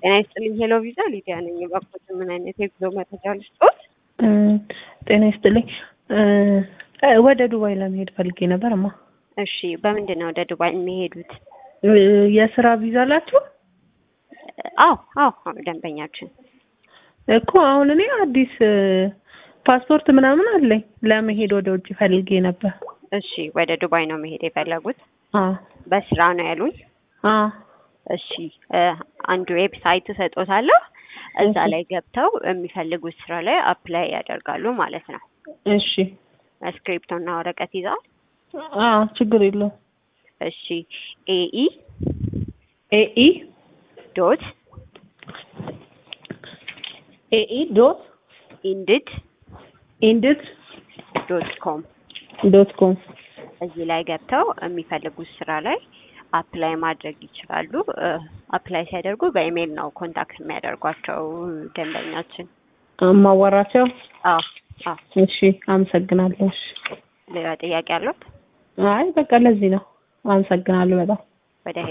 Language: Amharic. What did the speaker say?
ጤና ይስጥልኝ። ሄሎ ቪዛ ሊዲያ ነኝ። እባክዎት ምን አይነት የጉዞ መረጃ ልስጥዎት? ጤና ይስጥልኝ። ወደ ዱባይ ለመሄድ ፈልጌ ነበር እማ። እሺ፣ በምንድን ነው ወደ ዱባይ የሚሄዱት? የስራ ቪዛ አላችሁ? አዎ አዎ፣ ደንበኛችን እኮ አሁን እኔ አዲስ ፓስፖርት ምናምን አለኝ ለመሄድ ወደ ውጭ ፈልጌ ነበር። እሺ፣ ወደ ዱባይ ነው መሄድ የፈለጉት? አዎ በስራ ነው ያሉኝ? አዎ እሺ፣ አንዱ ዌብሳይት እሰጦታለሁ። እዛ ላይ ገብተው የሚፈልጉት ስራ ላይ አፕላይ ያደርጋሉ ማለት ነው። እሺ ስክሪፕቶ እና ወረቀት ይዘዋል? አዎ ችግር የለውም። እሺ ኤኢ ኤኢ ዶት ኤኢ ዶት ኢንድድ ኢንድድ ዶት ኮም ዶት ኮም እዚህ ላይ ገብተው የሚፈልጉት ስራ ላይ አፕላይ ማድረግ ይችላሉ። አፕላይ ሲያደርጉ በኢሜይል ነው ኮንታክት የሚያደርጓቸው ደንበኛችን። ማዋራቸው? አዎ አዎ። እሺ አመሰግናለሁ። እሺ ሌላ ጥያቄ አለት? አይ በቃ ለዚህ ነው። አመሰግናለሁ በጣም ወደ